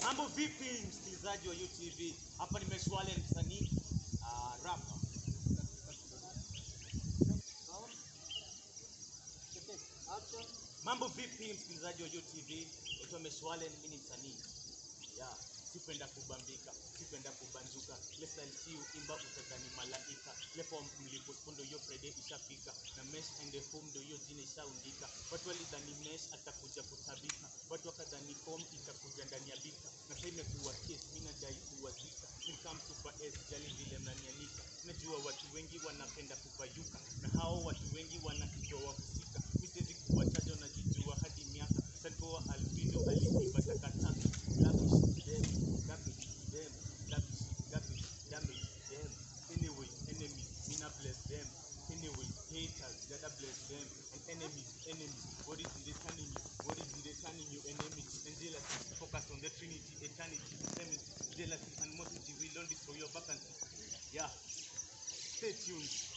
Mambo vipi msikilizaji wa UTV? Hapa ni Meshwale msanii uh, rapa. Mambo vipi msikilizaji wa UTV? Naitwa Meshwale, mimi ni msanii. Yeah, sipenda kubambika, sipenda kubanjuka. Ile style si uimba utadhani malaika. Ile form mlipo ndo hiyo Friday ishafika. Na mesh and the home ndo hiyo jina ishaundika. Watu walidhani mesh atakuja kutabika. Watu wakadhani form itakuja ndani ya bika. Na sasa imekuwa case, mimi nadai kuwazika. Ni kama super S, jali vile mnanianika. Najua watu wengi wanapenda kupayuka. Na hao watu wengi wanakijua wahusika. Mimi siwezi kuwataja wanajijua hadi miaka. Sanpoa Alvino aliiba takataka. Lavish them, garbage them, lavish, garbage, damage them. Anyway, enemies, me not bless them. Anyway, haters, gotta bless them. And enemies, enemies, what is it turning you? What is it turning you? Enemies and jealousy. Focus on the Trinity, eternity, enmity, jealousy, and animosity will only destroy your vacancy. Yeah. Stay tuned.